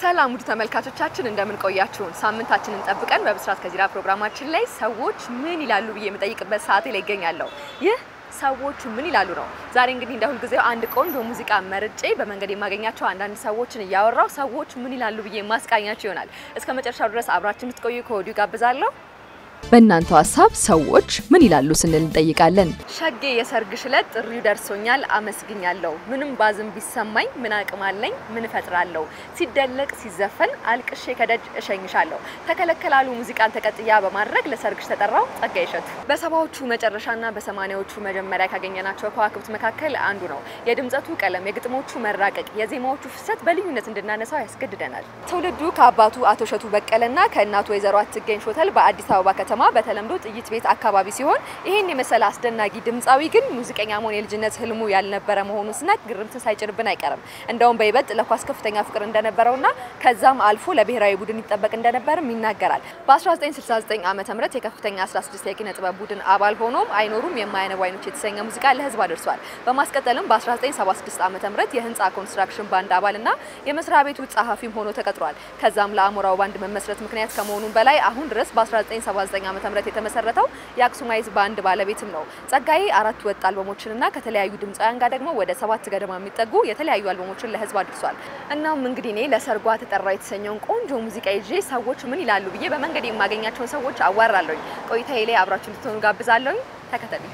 ሰላም ውድ ተመልካቾቻችን እንደምን ቆያችሁን? ሳምንታችንን ጠብቀን በብስራት ከዚራ ፕሮግራማችን ላይ ሰዎች ምን ይላሉ ብዬ የምጠይቅበት ሰዓቴ ላይ ይገኛለሁ። ይህ ሰዎች ምን ይላሉ ነው። ዛሬ እንግዲህ እንደ ሁልጊዜው አንድ ቆንጆ ሙዚቃ መርጬ በመንገድ የማገኛቸው አንዳንድ ሰዎችን እያወራው ሰዎች ምን ይላሉ ብዬ ማስቃኛቸው ይሆናል። እስከ መጨረሻው ድረስ አብራችን እንድትቆዩ ከወዲሁ ጋብዛለሁ። በእናንተው ሀሳብ ሰዎች ምን ይላሉ ስንል እንጠይቃለን። ሸጌ የሰርግሽ ዕለት ጥሪው ደርሶኛል፣ አመስግኛለሁ። ምንም ባዝም ቢሰማኝ ምን አቅም አለኝ፣ ምን እፈጥራለሁ። ሲደለቅ ሲዘፈን አልቅሼ ከደጅ እሸኝሻለሁ። ተከለከላሉ ሙዚቃን ተቀጥያ በማድረግ ለሰርግሽ ተጠራው ጸጋዬ እሸቱ። በሰባዎቹ መጨረሻና በሰማኒያዎቹ መጀመሪያ ካገኘናቸው ከዋክብት መካከል አንዱ ነው። የድምጸቱ ቀለም፣ የግጥሞቹ መራቀቅ፣ የዜማዎቹ ፍሰት በልዩነት እንድናነሳው ያስገድደናል። ትውልዱ ከአባቱ አቶ እሸቱ በቀለና ከእናቱ ወይዘሮ አትገኝ ሾተል በአዲስ አበባ ከተማ በተለምዶ ጥይት ቤት አካባቢ ሲሆን ይህን የመሰለ አስደናቂ ድምፃዊ ግን ሙዚቀኛ መሆን የልጅነት ህልሙ ያልነበረ መሆኑን ስናቅ ግርምትን ሳይጭርብን አይቀርም። እንደውም በይበልጥ ለኳስ ከፍተኛ ፍቅር እንደነበረውና ከዛም አልፎ ለብሔራዊ ቡድን ይጠበቅ እንደነበርም ይናገራል። በ1969 ዓ ም የከፍተኛ 16 የኪነ ጥበብ ቡድን አባል ሆኖም አይኖሩም የማያነቡ አይኖች የተሰኘ ሙዚቃ ለህዝብ አድርሷል። በማስቀጠልም በ1976 ዓ ም የህንፃ ኮንስትራክሽን ባንድ አባልና የመስሪያ ቤቱ ጸሐፊም ሆኖ ተቀጥሯል። ከዛም ለአሞራው ባንድ መመስረት ምክንያት ከመሆኑም በላይ አሁን ድረስ በ1979 ዓ ም የተመሰረተው የአክሱማይዝ ባንድ ባለቤትም ነው። ጸጋዬ አራት ወጥ አልበሞችንና ከተለያዩ ድምፃውያን ጋር ደግሞ ወደ ሰባት ገደማ የሚጠጉ የተለያዩ አልበሞችን ለህዝብ አድርሷል። እናም እንግዲህ እኔ ለሰርጓ ተጠራ የተሰኘውን ቆንጆ ሙዚቃ ይዤ ሰዎች ምን ይላሉ ብዬ በመንገድ የማገኛቸውን ሰዎች አዋራለሁኝ። ቆይታዬ ላይ አብራችሁ እንድትሆኑ ጋብዛለሁኝ። ተከተሉኝ።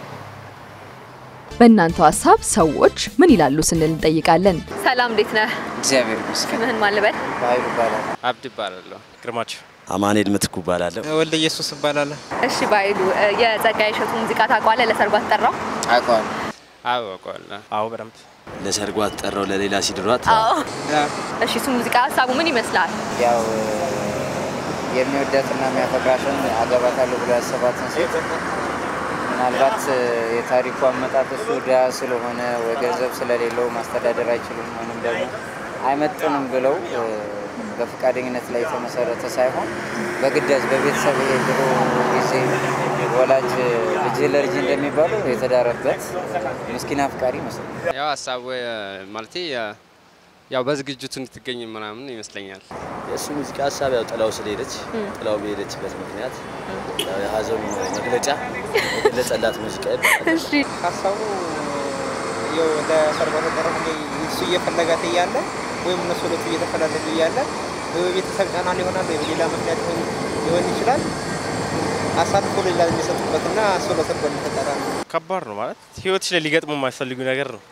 በእናንተው ሀሳብ ሰዎች ምን ይላሉ ስንል እንጠይቃለን። ሰላም፣ እንዴት ነህ? እግዚአብሔር ይመስገን። ስምህን ማን ልበል? በኃይሉ ይባላል። አብድ ይባላለሁ። ግርማቸው አማኑኤል ምትኩ እባላለሁ። ወልደ ኢየሱስ እባላለሁ። እሺ ባይሉ የጸጋዬ እሸቱ ሙዚቃ ታውቀዋለህ? ለሰርጓ ተጠራው? አውቀዋለሁ። አዎ አውቀዋለሁ። አዎ በደንብ ለሰርጓ ተጠራው ለሌላ ሲድሯት አዎ። እሺ እሱ ሙዚቃ ሀሳቡ ምን ይመስላል? ያው የሚወዳትና የሚያፈቅራትን አገባታለሁ ብሎ ያሰባትን ሴት ምናልባት የታሪኩ አመጣጥ እሱ ድሃ ስለሆነ ወይ ገንዘብ ስለሌለው ማስተዳደር አይችልም ወይም ደግሞ አይመጥንም ብለው በፈቃደኝነት ላይ የተመሰረተ ሳይሆን በግዳጅ በቤተሰብ የድሮ ጊዜ ወላጅ ልጅ ለልጅ እንደሚባለው የተዳረበት ምስኪን አፍቃሪ ይመስላል። ያው ሀሳቡ ማለት ያው በዝግጅቱ እንድትገኝ ምናምን ይመስለኛል። የእሱ ሙዚቃ ሀሳብ ያው ጥላው ስለሄደች ጥላው በሄደችበት ምክንያት ያው የሀዘኑ መግለጫ የገለጸላት ሙዚቃ ይባላል። እሺ ሀሳቡ ያው ለሰርጓ ተጠራ እሱ እየፈለጋት እያለ ወይም እነሱ ሁለቱ እየተፈላለጉ እያለ ወይ በቤተሰብ ጫና ሊሆናል ወይ በሌላ ምክንያት ሊሆን- ሊሆን ይችላል አሳልፎ ሌላ የሚሰጡበትና እሱ ለሰርጓ እንደተጠራ ነው። ከባድ ነው ማለት ህይወትሽ ላይ ሊገጥሙ የማይፈልጉ ነገር ነው።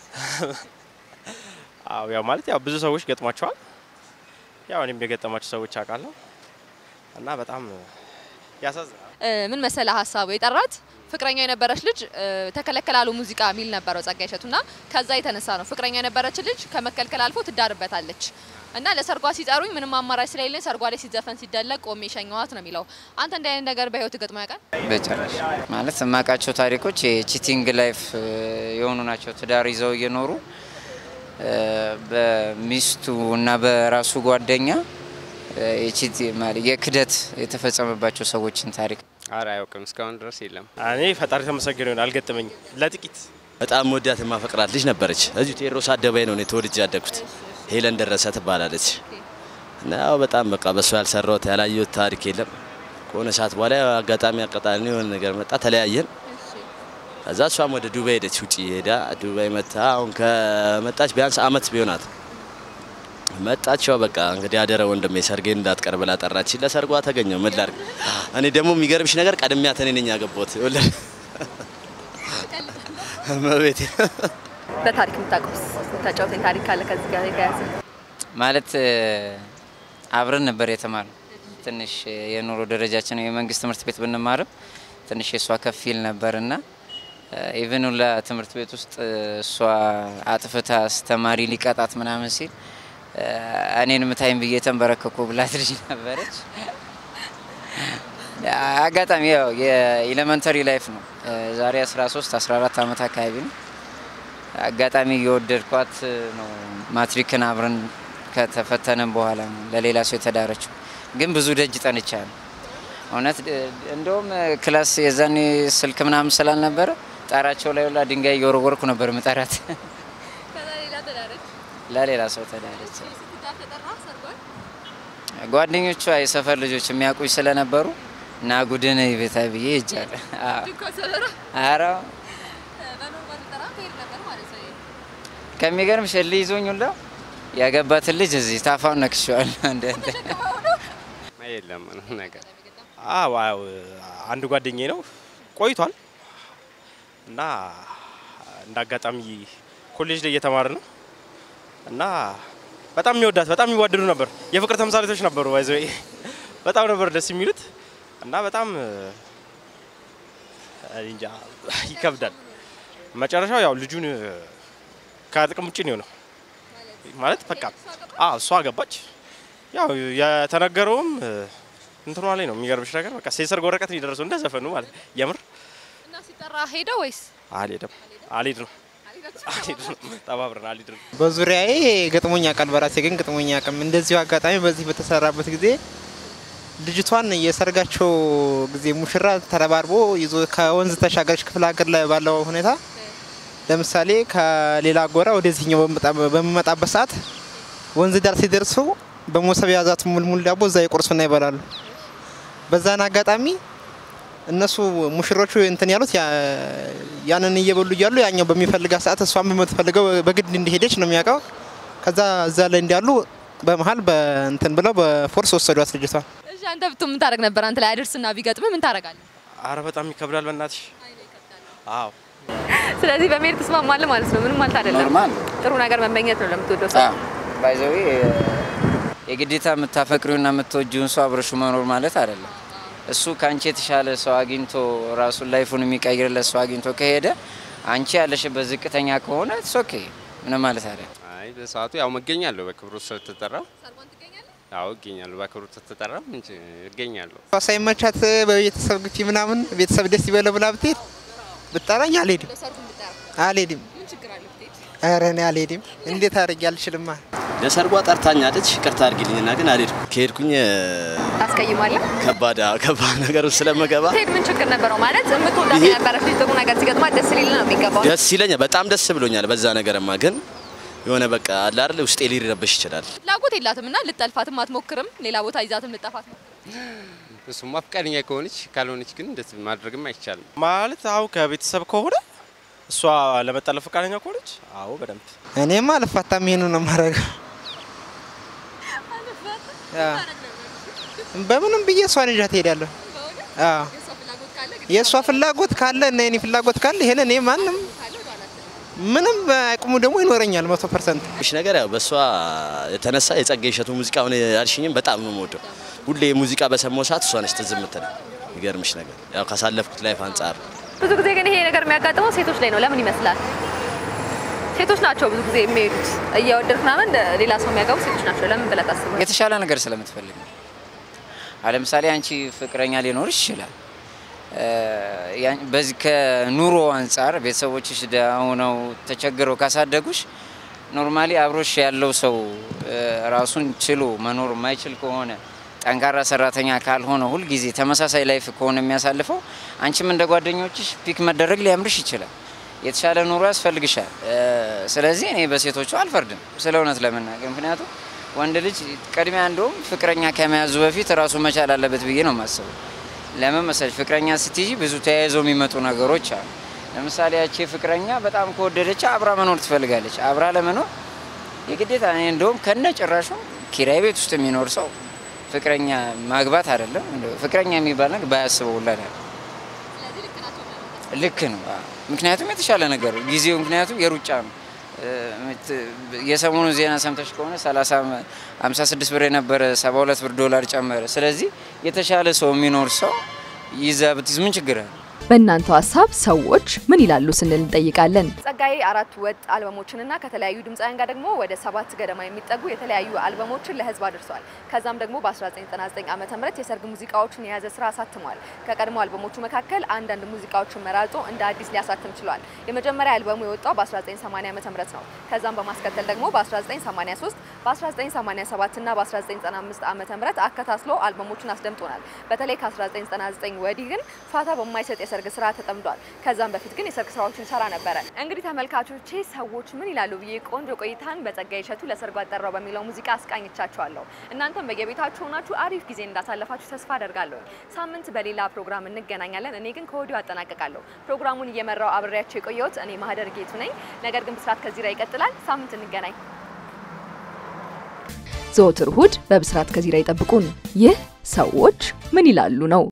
አዎ ያው ማለት ያው ብዙ ሰዎች ገጥሟቸዋል። ያው እኔም የገጠማቸው ሰዎች አውቃለሁ እና በጣም ያሳዝናል። ምን መሰለ ሀሳቡ የጠራት ፍቅረኛ የነበረች ልጅ ተከለከላሉ ሙዚቃ የሚል ነበረው ጸጋዬ እሸቱና ከዛ የተነሳ ነው ፍቅረኛ የነበረች ልጅ ከመከልከል አልፎ ትዳርበታለች እና ለሰርጓ ሲጠሩኝ ምንም አማራጭ ስለሌለኝ ሰርጓ ላይ ሲዘፈን ሲደለቅ ቆሜ ሸኘዋት ነው የሚለው። አንተ እንዲህ አይነት ነገር በህይወት ገጥሞ ያውቃል? በጭራሽ ማለት የማውቃቸው ታሪኮች የቺቲንግ ላይፍ የሆኑ ናቸው። ትዳር ይዘው እየኖሩ እ፣ በሚስቱ እና በራሱ ጓደኛ እ፣ የቺቲ ማለት የክደት የተፈጸመባቸው ሰዎችን ታሪክ አረ አያውቅም እስካሁን ድረስ የለም። እኔ ፈጣሪ ተመሰገነ ይሆን አልገጠመኝም። ለጥቂት በጣም ወዳት የማፈቅራት ልጅ ነበረች። እዚሁ ቴዎድሮስ አደባባይ ነው እኔ ተወልጄ ያደግኩት። ሄለን ደረሰ ትባላለች እና ያው በጣም በቃ በእሷ ያልሰራሁት ያላየሁት ታሪክ የለም። ከሆነ ሰዓት በኋላ ያው አጋጣሚ አቀጣል የሆነ ነገር መጣ፣ ተለያየን። ከዛ እሷም ወደ ዱባይ ሄደች። ውጭ ሄዳ ዱባይ መታ። አሁን ከመጣች ቢያንስ አመት ቢሆናት መጣች። ያው በቃ እንግዲህ አደረ ወንድሜ ሰርጌን እንዳትቀር ብላ ጠራች። ለሰርጓ ተገኘው ምን ላድርግ። እኔ ደግሞ የሚገርምሽ ነገር ቀድሚያት እኔ ነኝ ያገባሁት። ይኸውልህ መቤቴ በታሪክ የምታውቀውስ የምታጫውተኝ ታሪክ ካለ ከዚህ ጋር የተያያዘ? ማለት እ፣ አብረን ነበር የተማርነው። ትንሽ የኑሮ ደረጃችን የመንግስት ትምህርት ቤት ብንማርም ትንሽ የእሷ ከፍ ይል ነበርና ኢቨን ሁላ ትምህርት ቤት ውስጥ እ፣ እሷ አጥፍታ አስተማሪ ሊቀጣት ምናምን ሲል እ፣ እኔን ምታይም ብዬ ተንበረከኩ ብላት ልጅ ነበረች። አጋጣሚ ያው የኤሌመንተሪ ላይፍ ነው። እ፣ ዛሬ 13 14 ዓመት አካባቢ ነው። አጋጣሚ እየወደድኳት ነው። ማትሪክን አብረን ከተፈተነን በኋላ ነው ለሌላ ሰው የተዳረችው። ግን ብዙ ደጅ ጠንቻለሁ እውነት። እ፣ እንደውም ክላስ የዛኔ ስልክ ምናምን ስላልነበረ ጣራቸው ላይ ሁላ ድንጋይ እየወረወርኩ ነበር ምጠራት። ለሌላ ሰው ተዳረች። ጓደኞቿ የሰፈር ልጆች የሚያውቁኝ ስለነበሩ እና ጉድን ቤታ ብዬ ሄጃለሁ። ኧረ ከሚገርም ሽል ይዞኝ ሁላ ያገባትን ልጅ እዚህ ታፋውን ነክሼዋለሁ። እንደ እንደ የለም ምንም ነገር አዎ አዎ፣ አንድ ጓደኛዬ ነው ቆይቷል እና እንደ አጋጣሚ ኮሌጅ ላይ እየተማረ ነው እና በጣም የሚወዳት በጣም የሚዋደዱ ነበር። የፍቅር ተምሳሌቶች ነበሩ። ይዘ በጣም ነበር ደስ የሚሉት እና በጣም እኔ እንጃ ይከብዳል። መጨረሻው ያው ልጁን ከጥቅም ውጭ ነው የሆነው። ማለት በቃ አዎ እሷ ገባች። ያው የተነገረውም እንትኗ ላይ ነው። የሚገርምሽ ነገር በቃ የሰርግ ወረቀት ነው የደረሰው እንደ ዘፈኑ ማለት የምር እና ሲጠራ ሄደ ወይስ አልሄድም አልሄድም አልሄድም ተባብረን አልሄድም። በዙሪያዬ ገጥሞኛ ቃል በራሴ ግን ገጥሞኛ አቅም እንደዚሁ አጋጣሚ በዚህ በተሰራበት ጊዜ ልጅቷን የሰርጋቸው ጊዜ ሙሽራ ተረባርቦ ይዞ ከወንዝ ተሻገረች ክፍለ ሀገር ላይ ባለው ሁኔታ ለምሳሌ ከሌላ ጎራ ወደዚህኛው በሚመጣበት ሰዓት ወንዝ ዳር ሲደርሱ በሞሰብ የያዛት ሙልሙል ዳቦ እዛ ይቆርሱና ይበላሉ። በዛን አጋጣሚ እነሱ ሙሽሮቹ እንትን ያሉት ያንን እየበሉ እያሉ ያኛው በሚፈልጋት ሰዓት እሷን በምትፈልገው በግድ እንዲሄደች ነው የሚያውቀው። ከዛ እዛ ላይ እንዳሉ በመሀል በእንትን ብለው በፎርስ ወሰዷት ልጅቷን። እሺ አንተ ብትሆን ምን ታደርግ ነበር? አንተ ላይ አደርስና ቢገጥም ምን ታደርጋለህ? አረ በጣም ይከብዳል በእናትሽ። አዎ ስለዚህ በመሄድ ትስማማለህ ማለት ነው። ምንም ማለት አይደለም። ኖርማል ጥሩ ነገር መመኘት ነው ለምትወደው ሰው። ባይዘዊ የግዴታ የምታፈቅሪውና የምትወጂውን ሰው አብረሹ መኖር ማለት አይደለም። እሱ ከአንቺ የተሻለ ሰው አግኝቶ ራሱን ላይፉን የሚቀይርለት ሰው አግኝቶ ከሄደ አንቺ ያለሽበት ዝቅተኛ ከሆነ ኦኬ ምንም ማለት አይደለም። አይ በሰዓቱ ያው መገኛለሁ በክብሩ ስለተጠራ አዎ እገኛለሁ። በክብሩ ተተጠራ ምን ች- እገኛለሁ። እሷ ሳይመቻት በቤተሰብ ግፊ ምናምን ቤተሰብ ደስ ይበለው ብላ ብትሄድ ብጠራኝ አልሄድም አልሄድም። ኧረ እኔ አልሄድም። እንዴት አድርጌ አልችልማ። ለሰርጓ ጠርታኛለች። ይቅርታ አድርጊልኝና ግን አልሄድኩም። ከሄድኩኝ ታስቀይማለህ? ከባድ ከባድ ነገር ውስጥ ስለምገባ ስትሄድ ምን ችግር ነበረው? ማለት የምትወዳት ይሄ- የነበረች ልጅ ጥሩ ነገር ሲገጥማት ደስ ሊል ነው የሚገባው። ደስ ይለኛል። በጣም ደስ ብሎኛል በዛ ነገርማ። ግን የሆነ በቃ አለ አይደል ውስጤ ሊረበሽ ይችላል። ፍላጎት የላትም እና ልጠልፋትም አትሞክርም። ሌላ ቦታ ይዛትም ልጠፋት እሱማ ፈቃደኛ ከሆነች ካልሆነች ግን እንደዚህ ማድረግም አይቻልም። ማለት አዎ ከቤተሰብ ከሆነ እሷ ለመጠለፍ ፈቃደኛ ከሆነች አዎ በደንብ እኔማ አልፋታም። ይሄኑ ነው የማደርገው። አዎ። በምንም ብዬ እሷን ይዣት እሄዳለሁ። አዎ የእሷ ፍላጎት ካለ እና የኔ ፍላጎት ካለ ይሄን እኔ ማንም ምንም አቅሙ ደግሞ ይኖረኛል መቶ ፐርሰንት። እሺ ነገር ያው በእሷ የተነሳ የጸጋዬ እሸቱ ሙዚቃ አሁን ያልሽኝም በጣም ነው የምወደው። ሁሌ ሙዚቃ በሰማሁ ሰዓት እሷ ነች ትዝ የምትለኝ። የሚገርምሽ ነገር ያው ካሳለፍኩት ላይፍ አንጻር ብዙ ጊዜ ግን ይሄ ነገር የሚያጋጥመው ሴቶች ላይ ነው። ለምን ይመስላል? ሴቶች ናቸው ብዙ ጊዜ የሚሄዱት እየወደድክ ምናምን ሌላ ሰው የሚያገቡ ሴቶች ናቸው። ለምን ብለህ ታስባለህ? የተሻለ ነገር ስለምትፈልግ ነው። አሁን ለምሳሌ አንቺ ፍቅረኛ ሊኖርሽ ይችላል። እ፣ ያን- በዚህ ከኑሮ አንጻር ቤተሰቦችሽ ደሃ ሆነው ተቸግረው ካሳደጉሽ ኖርማሊ አብሮሽ ያለው ሰው እ፣ ራሱን ችሎ መኖር የማይችል ከሆነ ጠንካራ ሰራተኛ ካልሆነ ሁልጊዜ ተመሳሳይ ላይፍ ከሆነ የሚያሳልፈው አንቺም እንደ ጓደኞችሽ ፒክ መደረግ ሊያምርሽ ይችላል። የተሻለ ኑሮ ያስፈልግሻል። እ፣ ስለዚህ እኔ በሴቶቹ አልፈርድም ስለ እውነት ለመናገር ምክንያቱም ወንድ ልጅ ቅድሚያ እንደውም ፍቅረኛ ከመያዙ በፊት ራሱ መቻል አለበት ብዬ ነው የማስበው። ለምን መሰለሽ ፍቅረኛ ስትይዥ ብዙ ተያይዘው የሚመጡ ነገሮች አሉ። ለምሳሌ ያቺ ፍቅረኛ በጣም ከወደደች አብራ መኖር ትፈልጋለች። አብራ ለመኖር የግዴታ እኔ እንደውም ከነ ጭራሹ ኪራይ ቤት ውስጥ የሚኖር ሰው ፍቅረኛ ማግባት አይደለም እንደው ፍቅረኛ የሚባል ነገር ባያስበው ሁላ ነው። ልክ ነው። አዎ። ምክንያቱም የተሻለ ነገር ጊዜው ምክንያቱም የሩጫ ነው። እ፣ ምት- የሰሞኑ ዜና ሰምተሽ ከሆነ 30 56 ብር የነበረ 72 ብር ዶላር ጨመረ። ስለዚህ የተሻለ ሰው የሚኖር ሰው ይዛ ብትይዝ ምን ችግር አለ? በእናንተው ሀሳብ ሰዎች ምን ይላሉ ስንል እንጠይቃለን። ጸጋዬ አራት ወጥ አልበሞችንና ከተለያዩ ድምፃውያን ጋር ደግሞ ወደ ሰባት ገደማ የሚጠጉ የተለያዩ አልበሞችን ለሕዝብ አድርሷል። ከዛም ደግሞ በ1999 ዓ ም የሰርግ ሙዚቃዎችን የያዘ ስራ አሳትሟል። ከቀድሞ አልበሞቹ መካከል አንዳንድ ሙዚቃዎችን መራርጦ እንደ አዲስ ሊያሳትም ችሏል። የመጀመሪያ አልበሙ የወጣው በ1980 ዓ ም ነው። ከዛም በማስከተል ደግሞ በ1983 በ1987 እና በ1995 ዓ ም አከታትሎ አልበሞቹን አስደምጦናል። በተለይ ከ1999 ወዲህ ግን ፋታ በማይሰጥ የሰርግ የሰርግ ስራ ተጠምዷል። ከዛም በፊት ግን የሰርግ ስራዎችን ሰራ ነበረ። እንግዲህ ተመልካቾቼ ሰዎች ምን ይላሉ ብዬ ቆንጆ ቆይታን በጸጋዬ እሸቱ ለሰርጉ አጠራው በሚለው ሙዚቃ አስቃኝቻችኋለሁ። እናንተም በየቤታችሁ ሆናችሁ አሪፍ ጊዜ እንዳሳለፋችሁ ተስፋ አደርጋለሁ። ሳምንት በሌላ ፕሮግራም እንገናኛለን። እኔ ግን ከወዲሁ አጠናቀቃለሁ። ፕሮግራሙን እየመራው አብሬያቸው የቆየሁት እኔ ማህደር ጌቱ ነኝ። ነገር ግን ብስራት ከዚራ ይቀጥላል። ሳምንት እንገናኝ። ዘወትር እሁድ በብስራት ከዚራ ይጠብቁን። ይህ ሰዎች ምን ይላሉ ነው።